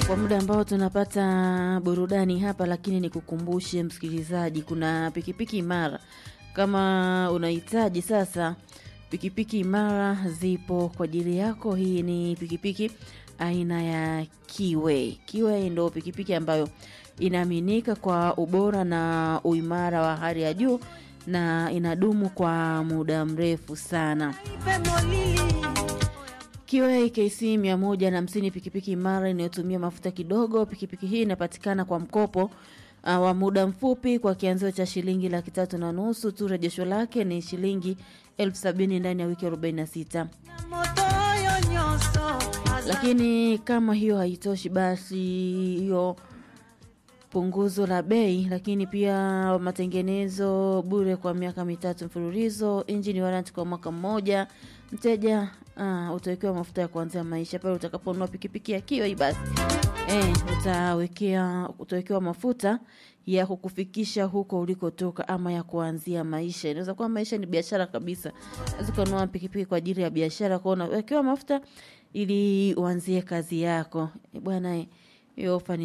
kwa muda ambao tunapata burudani hapa, lakini nikukumbushe msikilizaji, kuna pikipiki imara. Kama unahitaji sasa, pikipiki imara zipo kwa ajili yako. Hii ni pikipiki aina ya Kiway. Kiway ndo pikipiki ambayo inaaminika kwa ubora na uimara wa hali ya juu na inadumu kwa muda mrefu sana. Kiway KC 150 pikipiki imara inayotumia mafuta kidogo. Pikipiki hii inapatikana kwa mkopo uh, wa muda mfupi kwa kianzio cha shilingi laki tatu na nusu tu. Rejesho lake ni shilingi elfu sabini ndani ya wiki 46. Lakini kama hiyo haitoshi, basi hiyo punguzo la bei, lakini pia matengenezo bure kwa miaka mitatu mfululizo, engine warranty kwa mwaka mmoja. Mteja uh, utawekewa mafuta ya kuanzia maisha pale utakaponunua pikipiki ya Kiway, basi eh, utawekea utawekewa mafuta ya kukufikisha huko ulikotoka ama ya kuanzia maisha. Inaweza kuwa maisha ni biashara kabisa, unaweza kununua pikipiki kwa ajili ya biashara, kwa unawekewa mafuta ili uanzie kazi yako bwana. Hiyo ofa ni